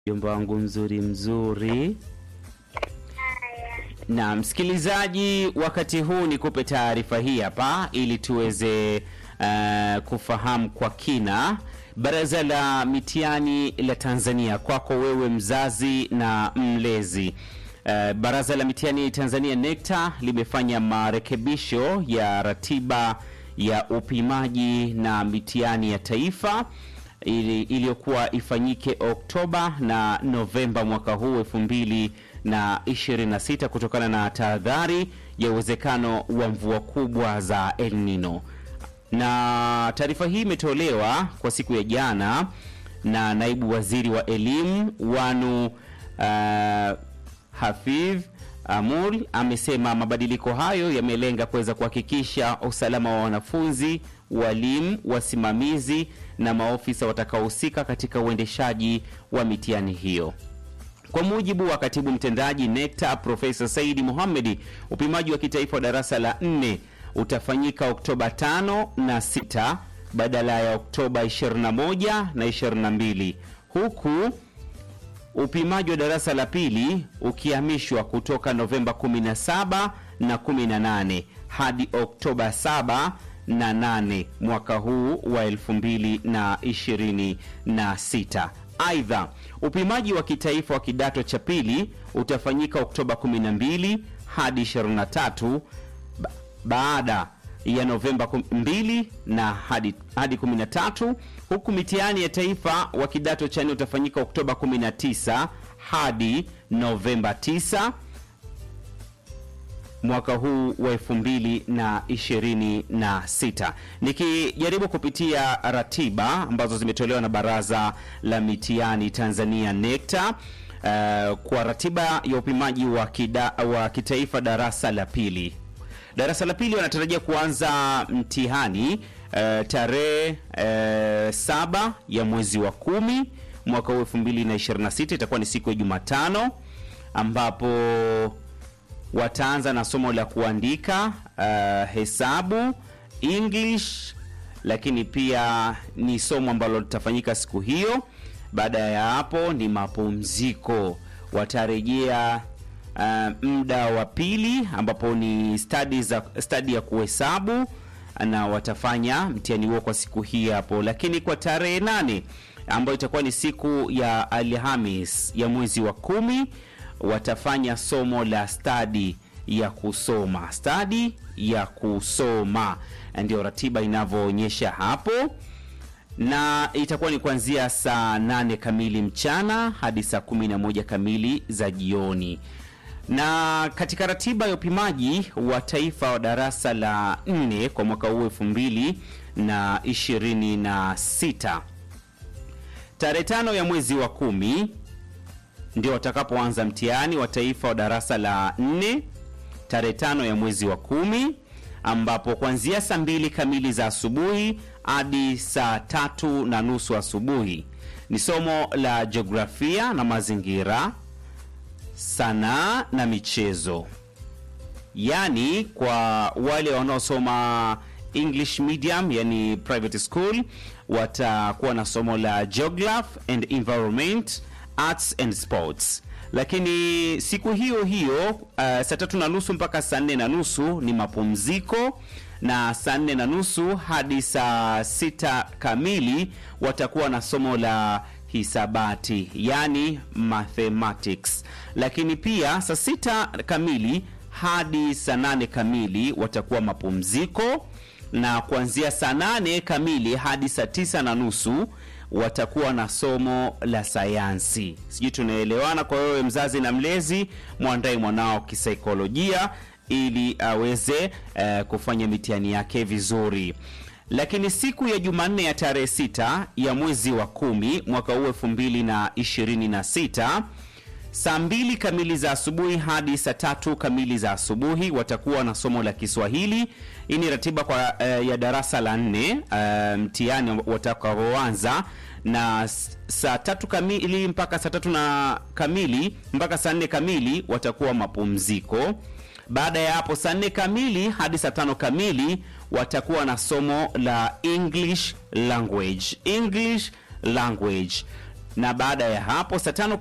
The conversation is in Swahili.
Mjomba wangu mzuri mzuri. Na msikilizaji, wakati huu nikupe taarifa hii hapa ili tuweze uh, kufahamu kwa kina. Baraza la Mitihani la Tanzania, kwako wewe mzazi na mlezi. Uh, Baraza la Mitihani Tanzania NECTA limefanya marekebisho ya ratiba ya upimaji na mitihani ya taifa ili- iliyokuwa ifanyike Oktoba na Novemba mwaka huu elfu mbili na 26 kutokana na tahadhari ya uwezekano wa mvua kubwa za El Nino. Na taarifa hii imetolewa kwa siku ya jana na naibu waziri wa elimu Wanu uh, Hafidh Amul amesema mabadiliko hayo yamelenga kuweza kuhakikisha usalama wa wanafunzi, walimu, wasimamizi na maofisa watakaohusika katika uendeshaji wa mitihani hiyo. Kwa mujibu wa katibu mtendaji NECTA Profesa Saidi Mohamedi, upimaji wa kitaifa wa darasa la 4 utafanyika Oktoba 5 na 6 badala ya Oktoba 21 na 22 huku upimaji wa darasa la pili ukihamishwa kutoka Novemba 17 na 18 hadi Oktoba 7 na 8 mwaka huu wa 2026. Aidha, upimaji wa kitaifa wa kidato cha pili utafanyika Oktoba 12 hadi 23 ba- baada ya Novemba 2 na hadi, hadi 13 huku mitihani ya taifa wa kidato cha nne utafanyika Oktoba 19 hadi Novemba 9 mwaka huu wa 2026. Nikijaribu kupitia ratiba ambazo zimetolewa na Baraza la Mitihani Tanzania NECTA uh, kwa ratiba ya upimaji wa, kida, wa kitaifa darasa la pili darasa la pili wanatarajia kuanza mtihani uh, tarehe uh, saba ya mwezi wa kumi mwaka huu 2026 itakuwa ni siku ya Jumatano ambapo wataanza na somo la kuandika uh, hesabu, English, lakini pia ni somo ambalo litafanyika siku hiyo. Baada ya hapo ni mapumziko, watarejea uh, muda wa pili ambapo ni study za study ya kuhesabu na watafanya mtihani huo kwa siku hii hapo, lakini kwa tarehe nane ambayo itakuwa ni siku ya Alhamis ya mwezi wa kumi watafanya somo la stadi ya kusoma, stadi ya kusoma, ndio ratiba inavyoonyesha hapo, na itakuwa ni kuanzia saa nane kamili mchana hadi saa kumi na moja kamili za jioni. Na katika ratiba ya upimaji wa taifa wa darasa la nne kwa mwaka huu elfu mbili na ishirini na sita tarehe tano ya mwezi wa kumi ndio watakapoanza mtihani wa taifa wa darasa la nne tarehe tano ya mwezi wa kumi ambapo kuanzia saa mbili kamili za asubuhi hadi saa tatu na nusu asubuhi ni somo la jiografia na mazingira, sanaa na michezo. Yaani kwa wale wanaosoma English medium, yani private school, watakuwa na somo la geography and environment, arts and sports. Lakini siku hiyo hiyo uh, saa tatu na nusu mpaka saa nne na nusu ni mapumziko na saa nne na nusu hadi saa sita kamili watakuwa na somo la hisabati yani mathematics. Lakini pia saa sita kamili hadi saa nane kamili watakuwa mapumziko, na kuanzia saa nane kamili hadi saa tisa na nusu watakuwa na somo la sayansi. Sijui tunaelewana? Kwa wewe mzazi na mlezi, mwandae mwanao kisaikolojia ili aweze eh, kufanya mitihani yake vizuri. Lakini siku ya Jumanne ya tarehe sita ya mwezi wa kumi mwaka huu elfu mbili na ishirini na sita saa mbili kamili za asubuhi hadi saa tatu kamili za asubuhi watakuwa na somo la Kiswahili. Hii ni ratiba kwa eh, ya darasa la nne eh, mtihani watakaoanza na s- saa tatu kamili mpaka saa tatu na kamili mpaka saa nne kamili watakuwa mapumziko. Baada ya hapo saa nne kamili hadi saa tano kamili watakuwa na somo la English language. English language na baada ya hapo saa tano